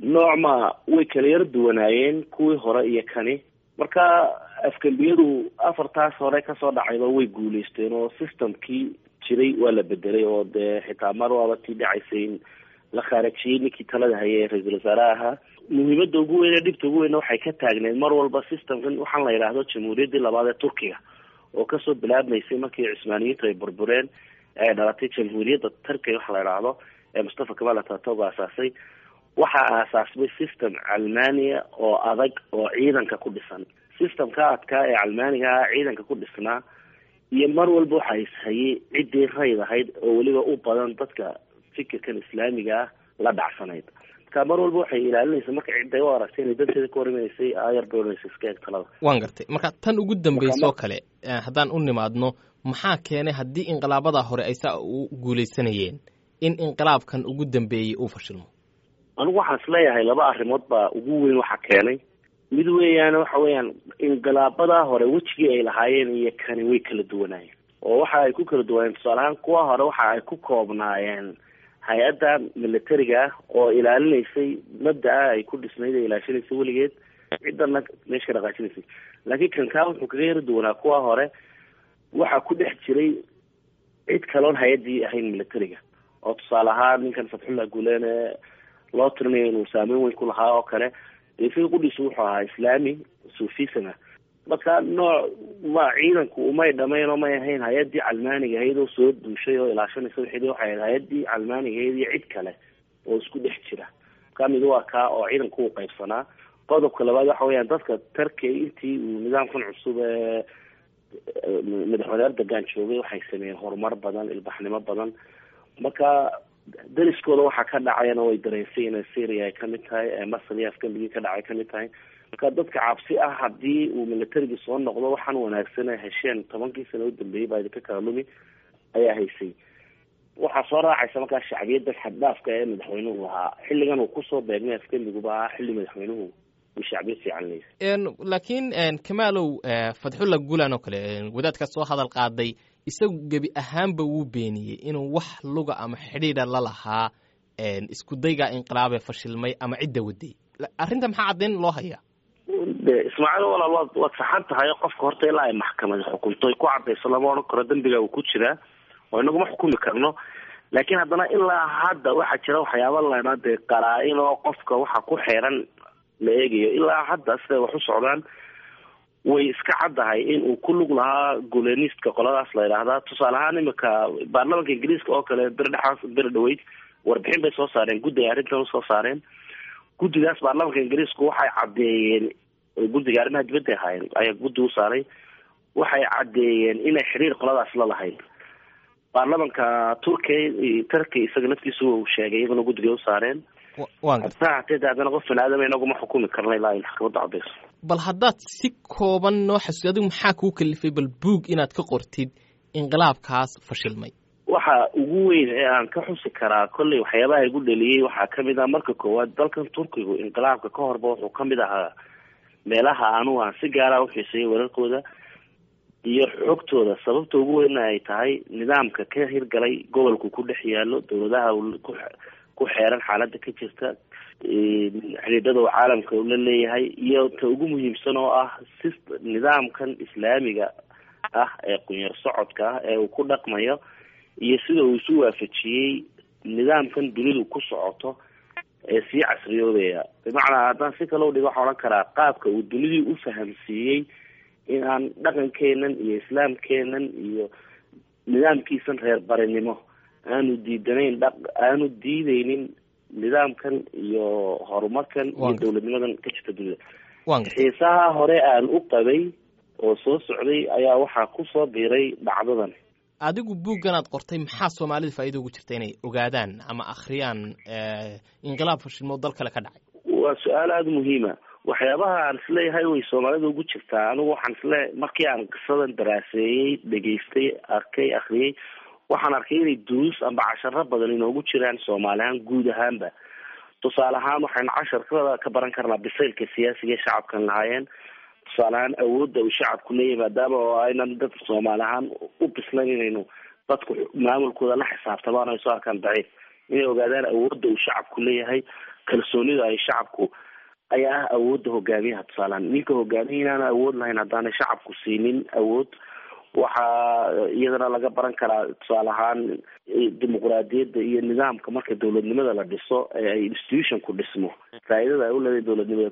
noocma way kala yar duwanaayeen kuwii hore iyo kani marka afgembiyadu afartaas hore kasoo dhacayba way guuleysteen oo systemkii jiray waa la bedelay oo dee xitaa mar waaba tii dhacaysay in la khaarajiyey ninkii talada hayay ee ra-iisul wasaare ahaa muhiimada ugu weyn ee dhibta ugu weynna waxay ka taagneed mar walba systemkan waxaan la yidhaahdo jamhuuriyaddii labaad ee turkiga oo kasoo bilaabmaysay markii cismaaniyiintu ay burbureen ee ay dhalatay jamhuuriyadda turkiga waxa la yidhaahdo ee mustafa kamal atatog aasaasay waxaa aasaasmay system calmania oo adag oo ciidanka ku dhisan systemka adkaa ee calmaaniga ah ciidanka ku dhisnaa iyo mar walba waxa ishayay ciddii rayd ahayd oo weliba u badan dadka fikirkan islaamiga ah la dhacsanayd marka mar walba waxay ilaalinaysa marka cidday u aragtay inay danteeda ka horimaneysay ayar doonaysa iska eeg talada waan gartay marka tan ugu dambaysa oo kale haddaan u nimaadno maxaa keenay haddii inqilaabada hore ay saa u guulaysanayeen in inqilaabkan ugu dambeeyey uu fashilmo anigu waxaan isleeyahay laba arrimood baa ugu weyn waxa keenay mid weeyaan waxa weeyaan inqilaabadaa hore wejigii ay lahaayeen iyo kani way kala duwanaayeen oo waxa ay ku kala duwanaayeen tusaale ahaan kuwa hore waxa ay ku koobnaayeen hay-adda militariga ah oo ilaalinaysay mabda-a ay ku dhisnayd ee ilaashanaysay weligeed ciddana meesha ka dhaqaajinaysay laakiin kankaa wuxuu kaga yara duwanaa kuwa hore waxaa ku dhex jiray cid kaloon hay-addii ahayn militariga oo tusaale ahaan ninkan fatxullah guuleen ee loo tirinayo inuu saameyn weyn ku lahaa oo kale isaga qudhiisu wuxuu ahaa islaami sufism ah marka nooc ma ciidanku umay dhamayn oo may ahayn hay-addii calmaaniga ahayd oo soo duushay oo ilaashanaysa wixii waxay ahayd hay-addii calmaaniga ahayd iyo cid kale oo isku dhex jira ka mid waa kaa oo ciidanku u qaybsanaa qodobka labaad waxa weeyaan dadka tarkey intii uu nidaamkan cusub ee madaxweyne erdogan joogay waxay sameeyeen horumar badan ilbaxnimo badan marka dariskooda waxaa ka dhacayana way dareensay inay syria ay kamid tahay ee masar iyo afgambigii ka dhacay kamid tahay marka dadka cabsi ah haddii uu militarigii soo noqdo waxaan wanaagsan ay hesheen tobankii sano u dambeeyey baa idinka kala lumi ayaa haysay waxaa soo raacaysa markaa shacbiyadda xaddhaafka ee madaxweynuhu lahaa xilligan uu kusoo beegmay afgambiguba ah xilli madaxweynuhu uu shacbiyad fiican leeyahay laakiin kamaalow fadxulla gulan oo kale wadaadka soo hadal qaaday isagu gebi ahaanba wuu beeniyey inuu wax luga ama xidhiidha la lahaa isku dayga inqilaabee fashilmay ama cidda waday arrinta maxaa caddayn loo hayaa de ismaaciil walaal waad waad saxan tahay qofka horta ilaa ay maxkamadi xukunto ay ku cadayso lama odhan karo dembiga uu ku jiraa oo inaguma xukumi karno laakiin haddana ilaa hadda waxaa jira waxyaaba laydhaa dee qaraa-in oo qofka waxa ku xeeran la eegayo ilaa hadda siday wax u socdaan way iska caddahay in uu ku lug lahaa gulenistka qoladaas la yidhaahdaa tusaale ahaan imika baarlamanka ingiriiska oo kale beri dhexaas beri dhaweyd warbixin bay soo saareen guddi ay arrintan usoo saareen guddigaas baarlamanka ingiriisku waxay caddeeyeen guddiga arrimaha dibadda ahaayeen ayaa guddi u saaray waxay caddeeyeen inay xiriir qoladaas la lahayd baarlamanka turkiya turkiya isaga naftiisa uu sheegay iyaguna guddiga u saareen hataa hatee de haddana qof bani aadama inaguma xukumi karna ilaa ay maxkamadda cadayso bal haddaad si kooban noo xasuusi adigu maxaa kuu kalifay bal buug inaad ka qortid inqilaabkaas fashilmay waxa ugu weyn ee aan ka xusi karaa kolley waxyaabaha igu dheliyey waxaa kamid ah marka koowaad dalkan turkigu inqilaabka ka horba wuxuu kamid ahaa meelaha anugu aan si gaara uxiiseeyay wararkooda iyo xogtooda sababta ugu weynna ay tahay nidaamka ka hirgalay gobolku ku dhex yaalo dowladaha ku xeeran xaaladda ka jirta xidhiidhada uu caalamka la leeyahay iyo ta ugu muhiimsan oo ah si nidaamkan islaamiga ah ee qunyar socodka ah ee uu ku dhaqmayo iyo sida uu isu waafajiyey nidaamkan dunidu ku socoto ee sii casriyoobaya bimacnaa haddaan si kale udhigo waxaa odhan karaa qaabka uu dunidii u fahamsiiyey in aan dhaqankeenan iyo islaamkeenan iyo nidaamkiisan reer barinimo aanu diidanayn dha aanu diideynin nidaamkan iyo horumarkan iyo dowladnimadan ka jirta dunida xiisaha hore aan u qabay oo soo socday ayaa waxaa kusoo biiray dhacdadan adigu buuggan aad qortay maxaa soomaalida faa'iida ugu jirta inay ogaadaan ama akhriyaan inqilaab fashilmo dal kale ka dhacay waa su-aal aada muhiima waxyaabaha aan isleeyahay way soomaalida ugu jirtaa anigu waxaan isle markii aan qisadan daraaseeyey dhegaystay arkay akhriyey waxaan arkay inay duruus amba casharo badan inoogu jiraan soomaali ahaan guud ahaanba tusaale ahaan waxaynu casharkada ka baran karnaa bisaylka siyaasiga ee shacabkan lahaayeen tusaale ahaan awoodda uu shacabku leeyahay maadaama oo aynan dad soomaali ahaan u bislayn inaynu dadku maamulkooda la xisaabtamaan ay soo arkaan daciif inay ogaadaan awoodda uu shacabku leeyahay kalsoonida ay shacabku ayaa ah awoodda hogaamiyaha tusaalehaan ninka hogaamiya inaana awood lahayn haddaanay shacabku siinin awood waxaa iyadana laga baran karaa tusaale ahaan dimuqraadiyadda iyo nidaamka marka dowladnimada la dhiso ee ay institutionku dhismo faa'iidada ay u leedahay dowladnimada